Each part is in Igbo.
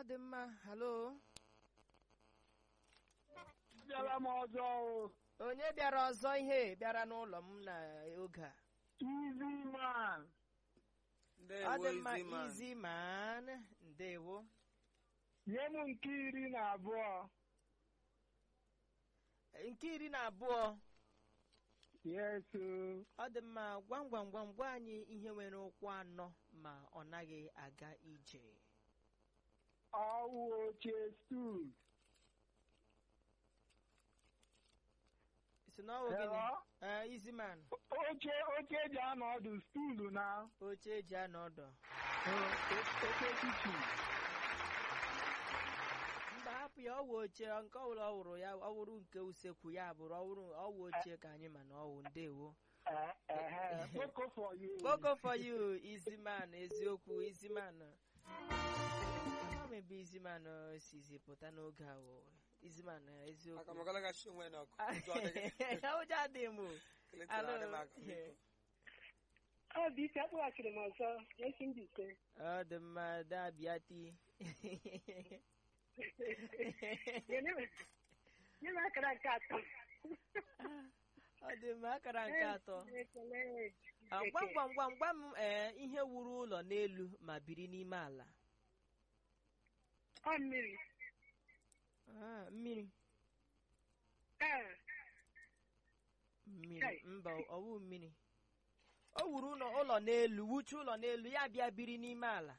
dị mma halo bịara m ọzọ o. onye bịara ọzọ ihe bịara n'ụlọ m n'oge a Easy man. ọ dị ndewo mma izi man izi man ndewo nye m nke iri na abụọ nke iri na abụọ yes o. ọ dị mma gwam gwam gwam gwa anyị ihe nwere ụkwụ anọ ma ọ naghị aga ije ọwụ oche stool si n'ọwụ gịnị Hello? ee izi man oche oche eji anọ ọdụ stool na oche eji anọ ọdụ oche kichin mba hapụ ya ọwụ oche nke ọbụla ọ wụrụ ya ọ wụrụ nke usekwu ya bụrụ ọwụrụ ọwụ oche ka anyị ma na ọwụ ndewo koko for you Koko for you, easy man, eziokwu, easy man. Ebe easy man sizi pụta n'oge a o. Easy man, aka eziokwu. m agalaghachị onwe n'ọkụ ụjọ adịghị Ụjọ adịghị m. Clinton Alo. adị m aka biko. ọ bụ ike akpọghachiri m ọzọ esi ndị ise Ọ dị mma dabịa ti. nye m akara nke atọ Ọ dị mma akara nke atọ. Ekele. Ah, Gwam gwam gwam gwam m ee ihe wuru ụlọ n'elu ma biri n'ime ala. ọ mmiri Ah, Mmiri. ee Mmiri. Hey. Mba, ọ wụ mmiri. O wuru ụlọ ụlọ n'elu, wuche ụlọ n'elu, ya bịa biri n'ime ala.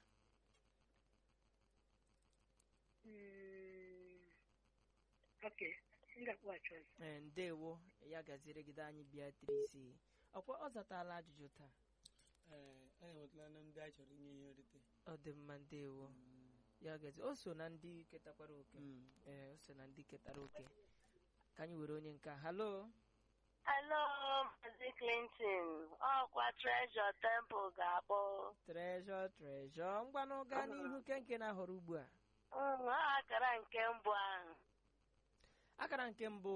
Mm, ok m ga-akpọghachi ọzọ Ee, ndewo ya gazirigide anyị Beatrice ọkwa ọ zatala ajụjụ taa Ee, anyị enwetala na ndị anyị chọrọ inye ihe nrite ọ dị mma ndewo ya gazi o so na ndị ketakwara oke Mm. ee o so na ndị ketara oke ka anyị were onye nke a. halo Hello, Maazị Clinton. Ọkwa Treasure Temple ga-akpọ. trejọ trejọ ngwanụ gaa n'ihu kenke na ahọrọ ugbu a Mm, ọ akara nke mbụ ahụ. akara nke mbụ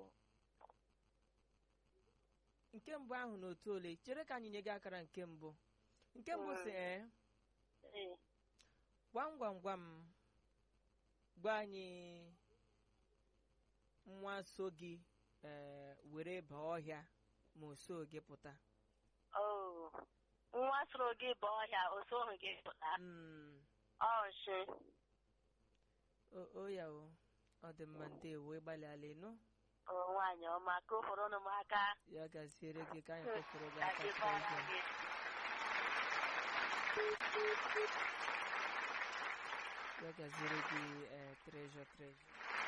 nke mbụ ahụ n'otu ole chere ka anyị nye gị akara nke mbụ nke mbụ si ee Ee. gwam gwam gwam gwa anyị nwa so gị ee were baa ọhịa ma o so gị pụta Oh. Nwa soro gị bụ ọhịa, o soghị gị pụta. Mm, Ọ nshi. o o ya o ọ dị mma ndewo ịgbalịala ịnụ O nwaanyị ọma, ka o fọrọ m aka. ya gaziere gị ka anyị kpọfere gị Ka aka dịkwara Treasure. gị. ya gaziere gị ee trejọ trejọ